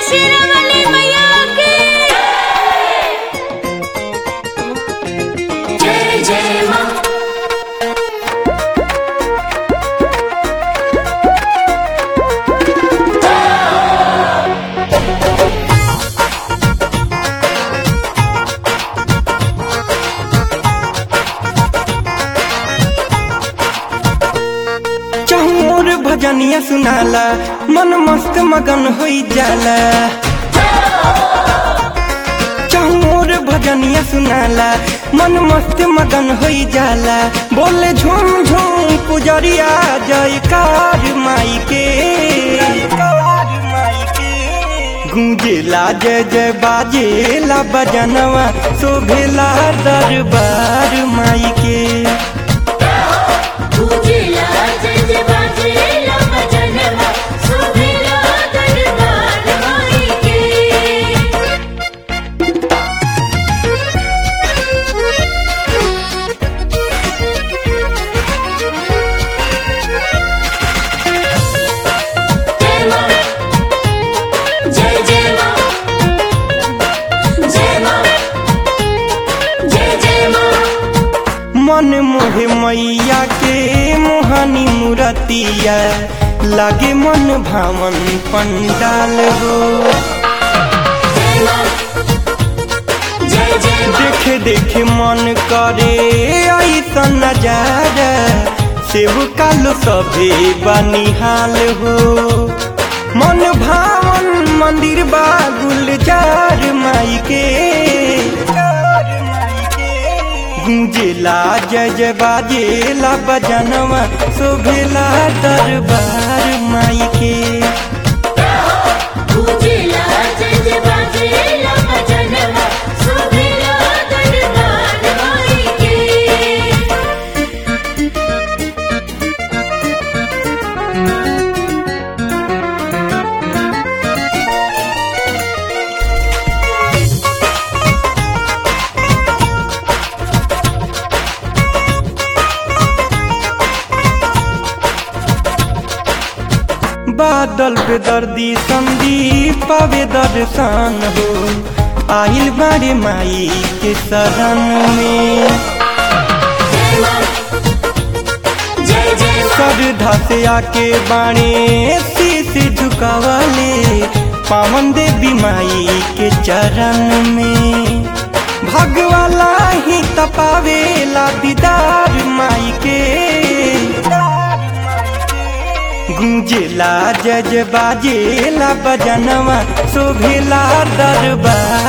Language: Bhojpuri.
शेरावाली मैया की जय जय माँ चहुर भजनिया सुनाला मन मस्त मगन होई जाला चहुर भजनिया सुनाला मन मस्त मगन होई जाला बोले झूम झूम पुजरिया जयकार माई के गूंजेला जय जय बाजेला बजनवा शोभेला दरबार माई के पूजिला जय जय बाजेला भजनवा शोभिला दरबार माई के जय माँ जय जय माँ जय माँ जय जय माँ मन मोहे मैया के मोहनी मूरतिया लागे मन भावन पंडाल हो जय माँ जय जय माँ देखे देखे मन करे ऐसा नजारा सेव कालो सभे बनिहाल हो मन भावन मंदिर बा गुलजार माई के गूंजेला जय जय बाजेला बजनवा शोभेला दरबार माई के पूजिला जय जय बाजेला भजनवा शोभिला दरबार माई के बादल पे दर्दी संदीप पावे दर्शन हो आइल बारे माई के शरण में जय माँ जय जय माँ श्रद्धा से आके बाणे शीश झुकावले पावन देवी माई के चरण में भगवाला ही तपावेला दीदार माई के गूंजेला जय जय बाजेला बजनवा शोभेला दरबार